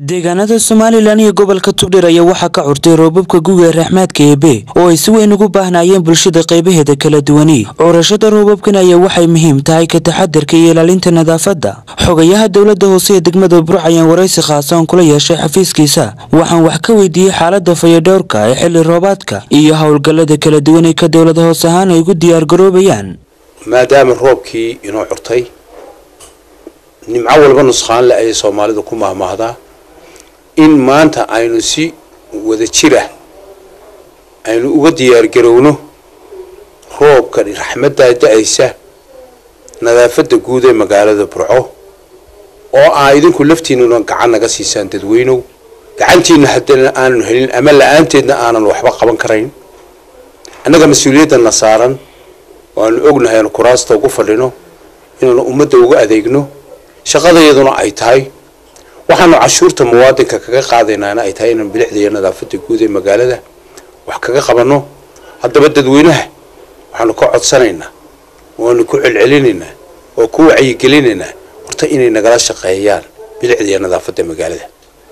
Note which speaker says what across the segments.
Speaker 1: deegaanada somalilan iyo gobolka tugdhir ayaa waxaa ka curtay roobabka guga raxmaadka eebe oo ay si weyn ugu baahnaayeen bulshada qaybaheeda kala duwani curashada roobabkan ayaa waxay muhiim tahay ka taxadarka iyo ilaalinta nadaafadda xogayaha dowladda hoose ee degmada burc ayaan waraysi khaasoon kula yeeshay xafiiskiisa waxaan wax ka weydiiyey xaalada fayadhowrka ee xilli roobaadka iyo howlgallada kala duwan ee ka dowlada hoos ahaan ay ugu diyaargaroobayaan
Speaker 2: maadaama roobkii inoo curtay nimco walba nusqaanle ayay soomaalidu ku mahmaahdaa in maanta aynu si wada jira aynu uga diyaargarowno roobka raxmaddaa da-aysa nadaafadda guud ee magaalada burco oo aa idinku laftiinuna gacan naga siisaan dadweynow gacantiina haddana aanan helin ama la-aanteedna aanan waxba qaban karayn annaga mas-uuliyaddanna saaran oo aanu ognahay aanu kuraasta ugu fadhino inaanu ummadda uga adeegno shaqadayaduna ay tahay waxaanu cashuurta muwaadinka kaga qaadaynaana ay tahay inaan bilixda iyo nadaafadda guud ee magaalada wax kaga qabanno haddaba dadweynaha waxaanu ka codsanaynaa waanu ku celcelinaynaa oo ku wacyigelinaynaa horta inay nagala shaqeeyaan bilixda iyo nadaafadda magaalada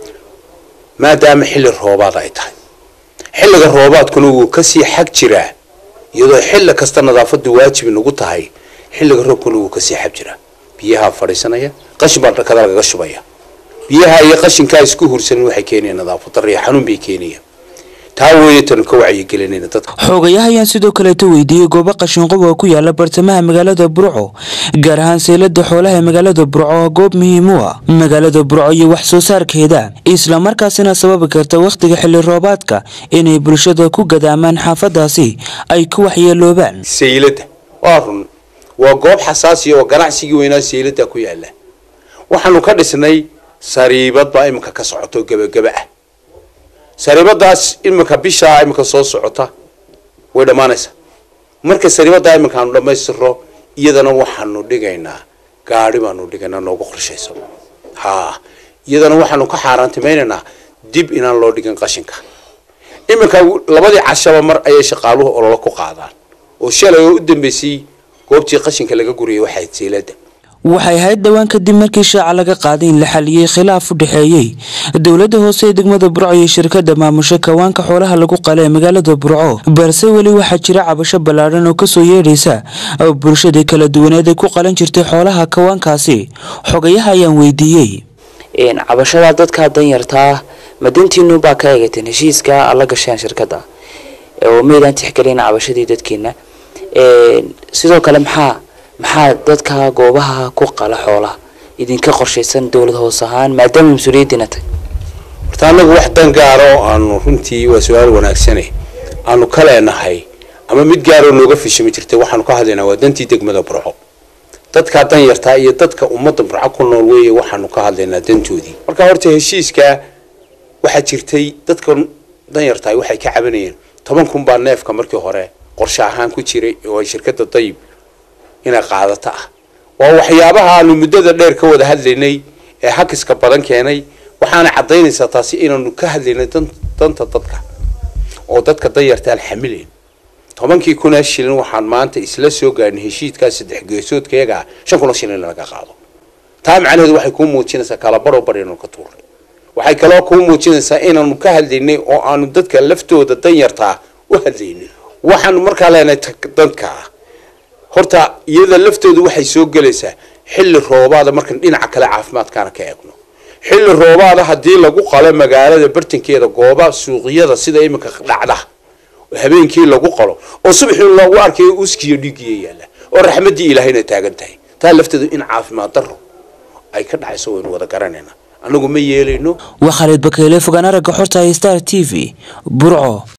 Speaker 2: maadaama xilli roobaad ay tahay xilliga roobaadkuna wuu kasii xag jiraa iyadoo xilli kasta nadaafaddu waajib nagu tahay xilliga roobkuna wuu kasii xag jiraa biyahaa fadhiisanaya qashin baa dhakada lagaga shubaya biyaha iyo qashinkaa isku hursanin waxay keenayaan nadaafad darro iyo xanuun bay keenayaan taa weeye tanu ka wacyigelinayna dadka
Speaker 1: xoogayaha ayaan sidoo kaleeta weydiiyey goobo qashinqob oo ku yaala bartamaha magaalada burco gaar ahaan seylada xoolaha ee magaalada burco oo goob muhiim u ah magaalada burco iyo wax soo saarkeeda islamarkaasina sababi karta wakhtiga xilli roobaadka inay bulshada ku gadaamaan xaafadaasi ay ku waxyeeloobaan
Speaker 2: saylada waa run waa goob xasaasiya oo ganacsigii weynaa saylada ku yaala waxaanu ka dhisnay sariibad baa iminka ka socoto gebagaba ah sariibadaas iminka bishaa iminka soo socota way dhammaanaysaa marka sariibadaa iminka aanu dhammaystiro iyadana waxaanu dhigaynaa gaadhi baanu dhigaynaa noogu qorshayso ha iyadana waxaanu ka xaaraantimaynaynaa dib inaan loo dhigin qashinka iminka labadii cashaba mar ayay shaqaaluhu ololo ku qaadaan oo shalay oo u dambeysay goobtii qashinka laga guriyay waxay seylada
Speaker 1: waxay ahayd dhowaan kadib markii shaaca laga qaaday in la xaliyey khilaaf u dhexeeyey dowladda hoose ee degmada burco iyo shirkadda maamusha kawaanka xoolaha lagu qala ee magaalada burco balse weli waxaa jira cabasho ballaadhan oo kasoo yeedhaysa bulshadii kala duwaneed ay ku qalan jirtay xoolaha kawaankaasi xogayaha ayaan weydiiyey
Speaker 3: cabashada dadka danyartaa madintiinu baa ka eegateen heshiiska la gasheen shirkadda oo maydaan tixgelina cabashadii dadkiina sidoo kale maxaa maxaa dadka goobaha ku qala xoolaha idinka qorshaysan dowlad hoos ahaan maadaama mas-uuliyaddiina tahy
Speaker 2: horta annagu wax dan gaara oo aanu runtii waa su-aal wanaagsane aanu ka leenahay ama mid gaaroo nooga fishimi jirtay waxaanu ka hadlaynaa waa dantii degmada burco dadkaa danyartaa iyo dadka ummadda burco ku nool weeye waxaanu ka hadlaynaa dantoodii marka horta heshiiskaa waxaa jirtay dadka danyartahay waxay ka cabanayeen toban kun baa neefka markii hore qorshe ahaan ku jiray oo ay shirkadda dayib inay qaadato ah waa waxyaabaha aanu muddada dheer ka wada hadlaynay ee hakiska badan keenay waxaana caddaynaysaa taasi inaanu ka hadlaynay danta dadka oo dadka danyartaan xamilayn tobankii kunaa shilin waxaan maanta isla soo gaarnay heshiidkaa saddex geesoodkayagaa shan kuna shilin laga qaado taa macnaheedu waxay kuu muujinaysaa kalabaroo bar inaanu ka tuurnay waxay kaloo kuu muujinaysaa inaanu ka hadlaynay oo aanu dadka laftooda danyartaa u hadlaynay waxaanu markaa leenahay dadka horta iyada laftooda waxay soo gelaysaa xilli roobaada markan dhinaca kale caafimaadkaana ka eegno xilli roobaada haddii lagu qalo magaalada bartankeeda gooba suuqyada sida iminka dhacda habeenkii lagu qalo oo subaxii loogu arkayo uskiyo dhiigiya yaalla oo raxmaddii ilaahayna taagan tahay taa lafteedu in caafimaad darro ay ka dhacayso waynu wada garanaynaa annagu ma yeelayno
Speaker 1: waa khaalid bakeyle fogaan aragga xorta star t v burco